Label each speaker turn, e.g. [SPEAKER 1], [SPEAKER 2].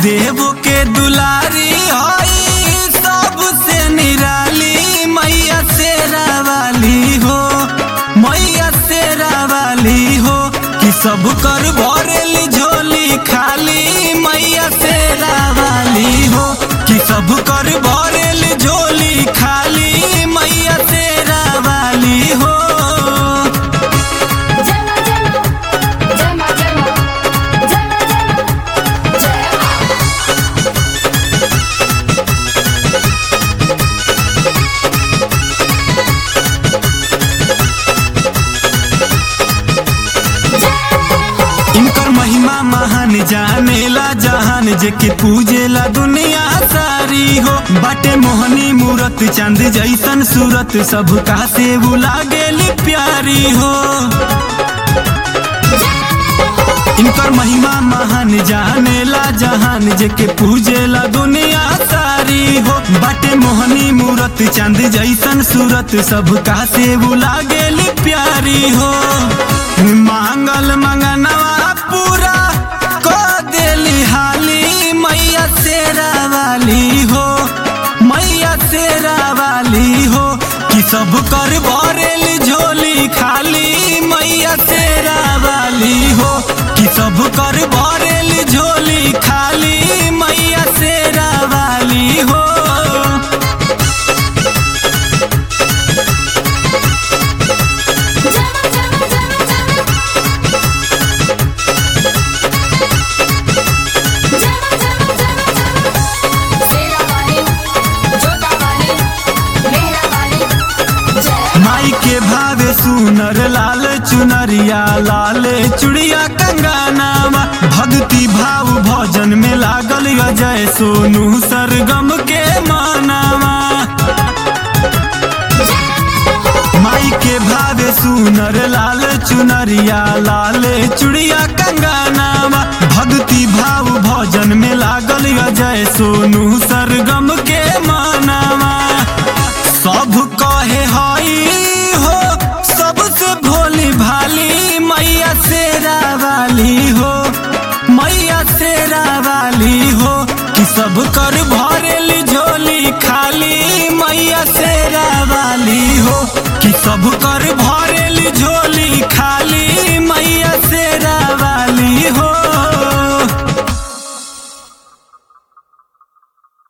[SPEAKER 1] देवो के दुलारी हई सबसे निराली मैया शेरा वाली हो मैया शेरा वाली हो कि सब कर भरेल झोली खाली मैया शेरा वाली हो कि सब कर भरेल झोली खाली मैया शेरा वाली हो
[SPEAKER 2] जय मां जय मां जय मां जय मां जय मां जय मां जय मां
[SPEAKER 1] इनकर महिमा महान जानेला जहान जेके पूजेला दुनिया सारी हो बाटे मोहनी मूरत चांद जैसन सूरत सब का से लागेली प्यारी हो इनकर महिमा महान जानेला जहान जेके पूजेला दुनिया सारी हो बाटे मोहनी मूरत चांद जैसन सूरत सब का से लागेली प्यारी हो मांगल मंगनवा पूरा को देली हाली मैया शेरा वाली हो मैया शेरा वाली हो कि सब कर भरेल झोली खाली मैया शेरा वाली हो कि सब कर भरेल झोली खाली मैया शेरा वाली हो
[SPEAKER 2] जय मां जय मां जय मां जय मां जय मां जय मां शेरा वाली जोता वाली मेहरा वाली जय
[SPEAKER 1] माई के भावे सुनर लाल चुनरिया लाल चुड़िया कंगानावा भक्ति भाव भजन में लागल अजय सोनू सरगम के मानावा माई के भावे सुनर लाल चुनरिया लाल चुड़िया कंगानावा भक्ति भाव भजन में लागल अजय सोनू सरगम के मा